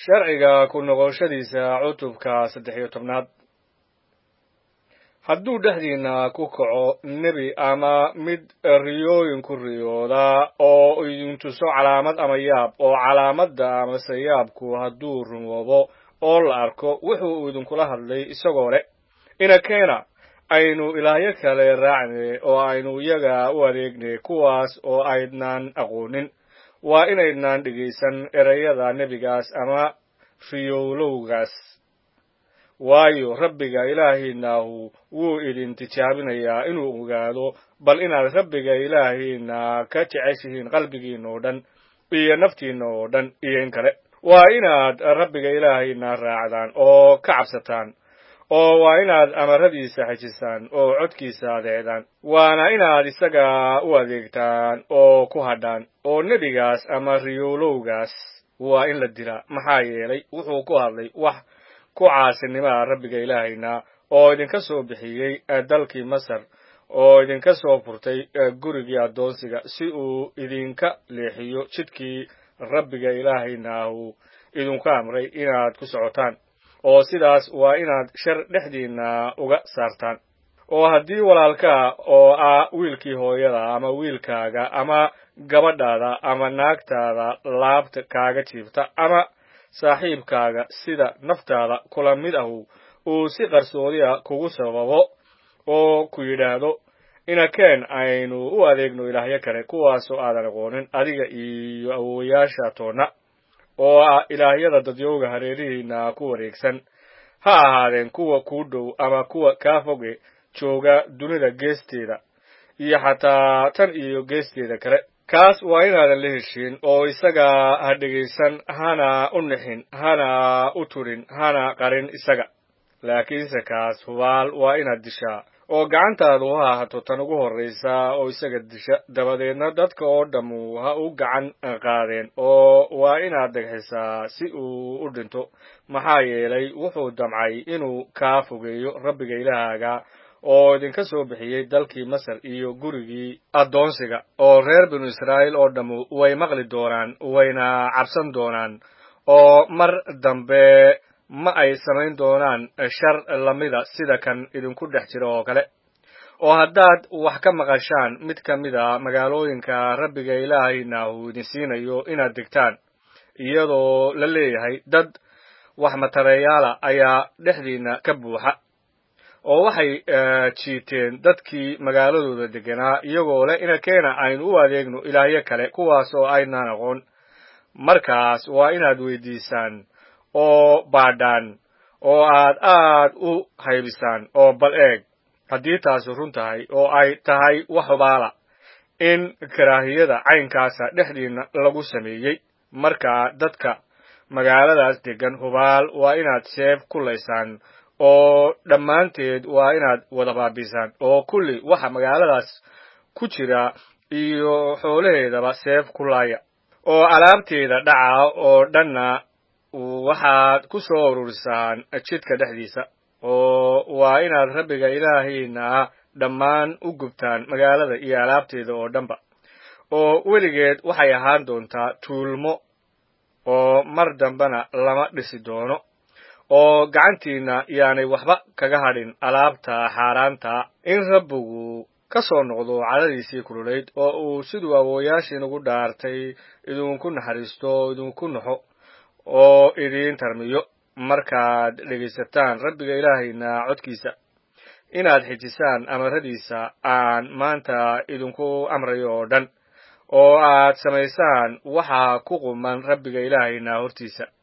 sharciga ku noqoshadiisa cutubka saddex iyo tobnaad hadduu dhexdiinna ku kaco nebi ama mid riyooyin ku riyooda oo idin tuso calaamad ama yaab oo calaamadda amase yaabku hadduu rumoobo oo la arko wuxuu idinkula hadlay isagoo leh inakeena aynu ilaahyo kale raacne oo aynu iyaga u adeegne kuwaas oo aydnaan aqoonin waa inaydnaan dhegaysan ereyada nebigaas ama riyowlowgaas waayo rabbiga ilaahiinaahu wuu idin tijaabinayaa inuu ogaado bal inaad rabbiga ilaahiina ka jeceshihiin qalbigiina oo dhan iyo naftiina oo dhan iyo in kale waa inaad rabbiga ilaahiina raacdaan oo ka cabsataan oo waa inaad amaradiisa xejisaan oo codkiisa adeecdaan waana inaad isaga u adeegtaan oo ku hadhaan oo nebigaas ama riyowlowgaas waa in la dilaa maxaa yeelay wuxuu ku hadlay wax ku caasinimaa rabbiga ilaahayna oo idinka soo bixiyey dalkii masar oo idinka soo furtay gurigii addoonsiga si uu idinka leexiyo jidkii rabbiga ilaahaynahu idinku amray inaad ku socotaan oo sidaas waa inaad shar dhexdiinna uga saartaan oo haddii walaalkaa oo ah wiilkii hooyada ama wiilkaaga ama gabadhaada ama naagtaada laabta kaaga jiifta ama saaxiibkaaga sida naftaada kula mid ahu uu si qarsoodiya kugu sababo oo ku yidhaahdo inakeen aynu u adeegno ilaahyo kale kuwaasoo aadan aqoonin adiga iyo awowayaasha toonna oo ah ilaahyada dadyowga hareerihiina ku wareegsan ha ahaadeen kuwa kuu dhow ama kuwa kaa foge jooga dunida geesteeda iyo xataa tan iyo geesteeda kale kaas waa inaadan la heshiin oo isaga ha dhegaysan hana u nixin hana u turin hana qarin isaga laakiinse kaas hubaal waa inaad dishaa oo gacantaadu ha ahato tan ugu horraysa oo isaga disha dabadeedna dadka oo dhammu ha u gacan qaadeen oo waa inaad degxisaa si uu u dhinto maxaa yeelay wuxuu damcay inuu kaa fogeeyo rabbiga ilaahaaga oo idinka soo bixiyey dalkii masar iyo gurigii addoonsiga oo reer binu israa'iil oo dhammu way maqli doonaan wayna cabsan doonaan oo mar dambe ma ay samayn doonaan shar lamida sida kan idinku dhex jira oo kale oo haddaad wax ka maqashaan mid ka mid a magaalooyinka rabbiga ilaahayna uu idin siinayo inaad degtaan iyadoo la leeyahay dad wax matareeyaala ayaa dhexdiina ka buuxa oo waxay jiiteen dadkii magaaladooda deganaa iyagoo leh inakeena aynu u adeegno ilaahyo kale kuwaas oo aynaan aqoon markaas waa inaad weydiisaan oo baadhaan oo aad aad u haybisaan oo bal eeg haddii taasi run tahay oo ay tahay wax hubaala in karaahiyada caynkaasa dhexdiina lagu sameeyey markaa dadka magaaladaas degan hubaal waa inaad seef ku laysaan oo dhammaanteed waa inaad wada baabisaan oo kulli waxa magaaladaas ku jira iyo xoolaheedaba seef ku laaya oo alaabteeda dhaca oo dhanna waxaad ku soo ururisaan jidka dhexdiisa oo waa inaad rabbiga ilaahayna dhammaan u gubtaan magaalada iyo alaabteeda oo dhanba oo weligeed waxay ahaan doontaa tuulmo oo mar dambena lama dhisi doono oo gacantiina yaanay waxba kaga hadhin alaabta xaaraanta in rabbigu ka soo noqdo cadadiisii kululayd oo uu siduu awooyaashiinugu dhaartay idinku naxariisto oo idinku naxo oo idiin tarmiyo markaad dhegaysataan rabbiga ilaahayna codkiisa inaad xejisaan amaradiisa aan maanta idinku amrayo oo dhan oo aad samaysaan waxa ku quman rabbiga ilaahayna hortiisa